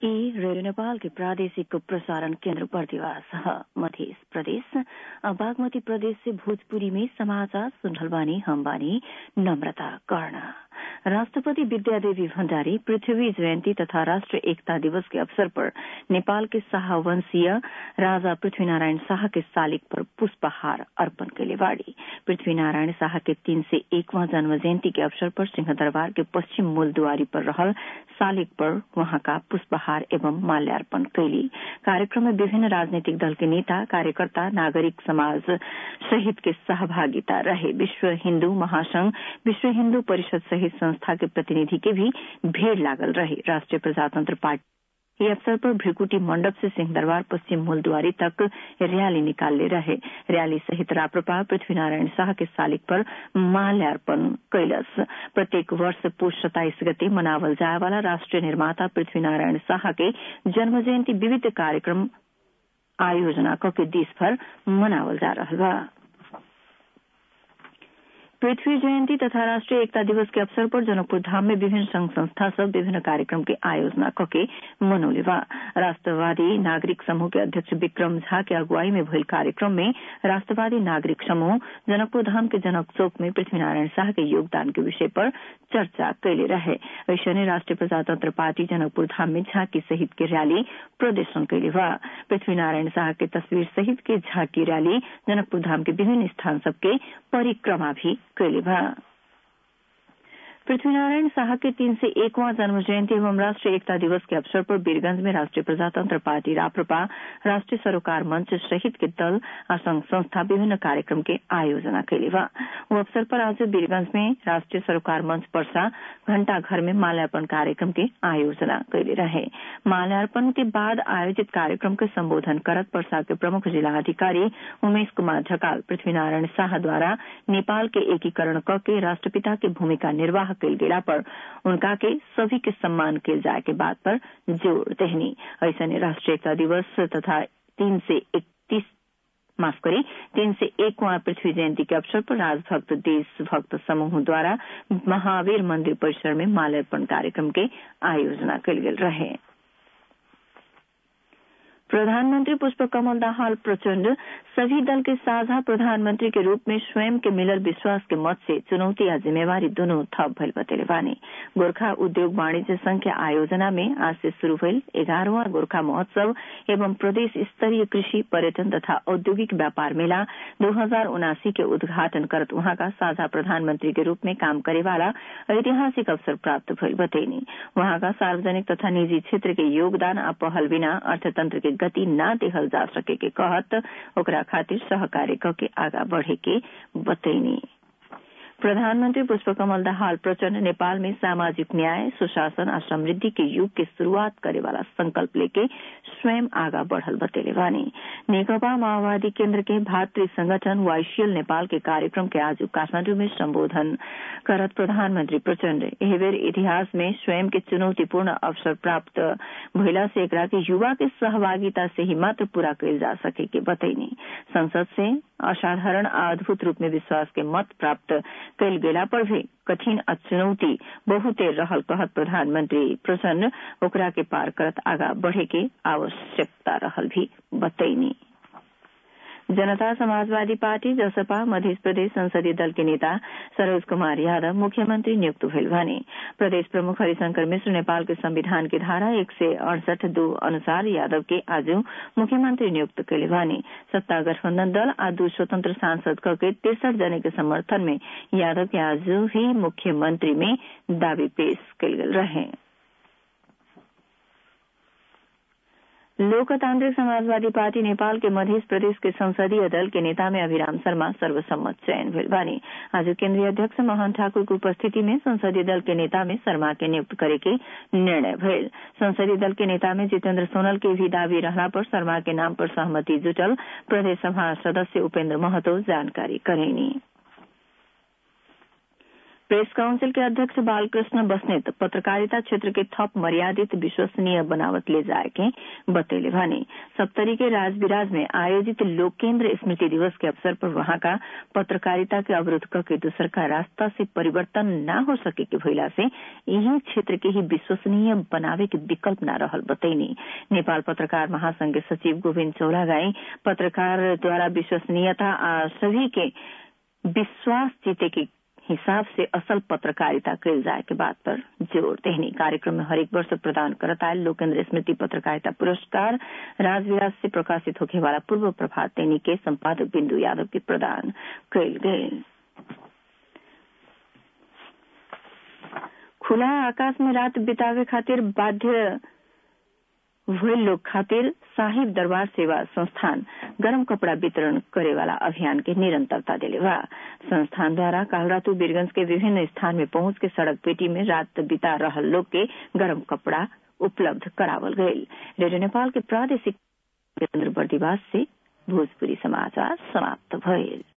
ई रेडियो नेपाल के प्रादेशिक प्रसारण केन्द्र बर्दिवास मध्य प्रदेश बागमती प्रदेश से भोजपुरी में समाचार सुन रहल बानी हम बानी नम्रता कर्ण राष्ट्रपति विद्यादेवी भण्डारी पृथ्वी जयन्ती तथा राष्ट्र एकता दिवस के अवसर पर नेपाल के शाहवंशीय राजा पृथ्वीनारायण शाह के शालिग पर पुष्पहार अर्पण कैले बाड़ी पृथ्वीनारायण शाह के तीन से एकवां जन्म जयन्ती के अवसर पर सिंहदरबार के पश्चिम मूलद्वारी पर रहल शालिग पर वहाँका पुष्पहार एवं माल्यार्पण कैली कार्यक्रम में विभिन्न राजनीतिक दल के नेता कार्यकर्ता नागरिक समाज सहित के सहभागिता रहे विश्व हिन्दू महासंघ विश्व हिन्दू परिषद सहित संस्था के प्रतिनिधि के भी भीड़ लागल रहे राष्ट्रीय प्रजातंत्र पार्टी ये अवसर पर भ्रिकुटी मंडप से सिंहदरबार पश्चिम मूलद्वारी तक रैली निकालले रहे रैली सहित राप्रपा पृथ्वीनारायण शाह के शालिग पर माल्यार्पण कैलस प्रत्येक वर्ष पुष सताइस गते मनावल जाए वाला राष्ट्रीय निर्माता पृथ्वीनारायण शाह के जन्म जयंती विविध कार्यक्रम आयोजना कके देशभर मनावल जा रहा बा पृथ्वी जयंती तथा राष्ट्रीय एकता दिवस के अवसर पर जनकपुर धाम में विभिन्न संघ संस्था सब विभिन्न कार्यक्रम के आयोजना कके मनौले बा राष्ट्रवादी नागरिक समूह के अध्यक्ष विक्रम झा के अगुवाई में भइल कार्यक्रम में राष्ट्रवादी नागरिक समूह जनकपुर धाम के जनक चौक में पृथ्वीनारायण शाह के योगदान के विषय पर चर्चा कैले रहे ऐसने राष्ट्रीय प्रजातंत्र पार्टी जनकपुर धाम में झांकी सहित के रैली प्रदर्शन कैले बा पृथ्वीनारायण शाह के तस्वीर सहित के झांकी रैली जनकपुर धाम के विभिन्न स्थान सबके परिक्रमा भी कैले बा पृथ्वीनारायण शाह के तीन से एकवां जन्म जयंती एवं राष्ट्रीय एकता दिवस के अवसर पर वीरगंज में राष्ट्रीय प्रजातंत्र पार्टी राप्रपा राष्ट्रीय सरोकार मंच सहित के दल और संघ संस्था विभिन्न कार्यक्रम के आयोजना कैले बा वो अवसर पर आज वीरगंज में राष्ट्रीय सरोकार मंच पर्सा घंटा घर में माल्यार्पण कार्यक्रम के आयोजना कैले रहे माल्यार्पण के बाद आयोजित कार्यक्रम के संबोधन करत पर्सा के प्रमुख जिला अधिकारी उमेश कुमार ढकाल पृथ्वीनारायण शाह द्वारा नेपाल के एकीकरण क के राष्ट्रपिता की भूमिका निर्वाह कैल गेला पर उनका के सभी के सम्मान कैल जाए के बात पर जोर देहनी ऐसा राष्ट्रीय एकता दिवस तथा तीन से इकतीस माफ करें तीन से एक वहां पृथ्वी जयंती के अवसर पर राजभक्त देशभक्त समूह द्वारा महावीर मंदिर परिसर में माल्यार्पण कार्यक्रम के आयोजना कल गेल रहे प्रधानमंत्री पुष्प कमल दाहाल प्रचंड सभी दल के साझा प्रधानमंत्री के रूप में स्वयं के मिलल विश्वास के मत से चुनौती या जिम्मेवारी दोनों थप भइल बतेले बानी गोरखा उद्योग वाणिज्य संघ के आयोजना में आज से शुरू भइल एघारहवा गोरखा महोत्सव एवं प्रदेश स्तरीय कृषि पर्यटन तथा औद्योगिक व्यापार मेला दो हजार उनासी के उद्घाटन करत वहां का साझा प्रधानमंत्री के रूप में काम करे वाला ऐतिहासिक अवसर प्राप्त भइल बतैनी वहां का सार्वजनिक तथा निजी क्षेत्र के योगदान आ पहल बिना अर्थतंत्र के गति न देहल जा सके के कहत ओकरा खातिर सहकार्य करके आगा बढ़े के बतैनी प्रधानमंत्री पुष्पकमल दाहाल प्रचंड नेपाल में सामाजिक न्याय सुशासन और समृद्धि के युग के शुरुआत करे वाला संकल्प लेके स्वयं आगा बढ़ल बतेले बानी नेकपा माओवादी केंद्र के भातृ संगठन वाइशियल नेपाल के कार्यक्रम के आज काठमांडू में संबोधन करत प्रधानमंत्री प्रचंड एह बेर इतिहास में स्वयं के चुनौतीपूर्ण अवसर प्राप्त भइला से एकरा के युवा के सहभागिता से ही मात्र पूरा कैल जा सके के बतैनी संसद से असाधारण अद्भुत रूप में विश्वास के मत प्राप्त कैल गेला पर भी कठिन आ चुनौती बहुते रहल कहत प्रधानमंत्री प्रसन्न ओकरा के पार करत आगा बढ़े के आवश्यकता रहल भी बतैनी जनता समाजवादी पार्टी जसपा मध्य प्रदेश संसदीय दल के नेता सरोज कुमार यादव मुख्यमंत्री नियुक्त भइल भने प्रदेश प्रमुख हरिशंकर मिश्र नेपाल के संविधान की धारा एक सय अड़सठ दो अनुसार यादव के आज मुख्यमंत्री नियुक्त कैले भने सत्ता गठबंधन दल आ दू स्वतंत्र सांसद के तिरसठ जने के समर्थन में यादव के आज ही मुख्यमंत्री में दावी पेश कैल गेल रहे लोकतांत्रिक समाजवादी पार्टी नेपाल के मध्य प्रदेश के संसदीय दल के नेता में अभिराम शर्मा सर्वसम्मत चयन भेल बानी आज केंद्रीय अध्यक्ष मोहन ठाकुर की उपस्थिति में संसदीय दल के नेता में शर्मा के नियुक्त करे के निर्णय भेल संसदीय दल के नेता में जितेंद्र सोनल के भी दावी रहला पर शर्मा के नाम पर सहमति जुटल प्रदेश सभा सदस्य उपेंद्र महतो जानकारी करेनी प्रेस काउंसिल के अध्यक्ष बालकृष्ण बस्नेत पत्रकारिता क्षेत्र के थप मर्यादित विश्वसनीय बनावट ले जाए के बतैले भने सप्तरी के राजविराज में आयोजित लोक केन्द्र स्मृति दिवस के अवसर पर वहां का पत्रकारिता के अवरोध करके दूसर का रास्ता से परिवर्तन न हो सके के भइला से यही क्षेत्र के ही विश्वसनीय बनावे के विकल्प न रहल बतैनी नेपाल पत्रकार महासंघ के सचिव गोविन्द चौलागाई पत्रकार द्वारा विश्वसनीयता आ सभी के विश्वास जीते के हिसाब से असल पत्रकारिता कैल जाए के बात पर जोर देहनी कार्यक्रम में हरेक वर्ष प्रदान करता है लोकेन्द्र स्मृति पत्रकारिता पुरस्कार राजविराज से प्रकाशित होने वाला पूर्व प्रभात दैनिक के संपादक बिंदु यादव के प्रदान कैल गये खुला आकाश में रात बितावे खातिर बाध्य भइल लोग खातिर साहिब दरबार सेवा संस्थान गरम कपड़ा वितरण करे वाला अभियान के निरंतरता दिले बा संस्थान द्वारा काल रातु बीरगंज के विभिन्न स्थान में पहुंच के सड़क पेटी में रात बिता रहल लोग के गरम कपड़ा उपलब्ध करावल गये रेडियो नेपाल के प्रादेशिक केन्द्र बर्दिवास से भोजपुरी समाचार समाप्त भइल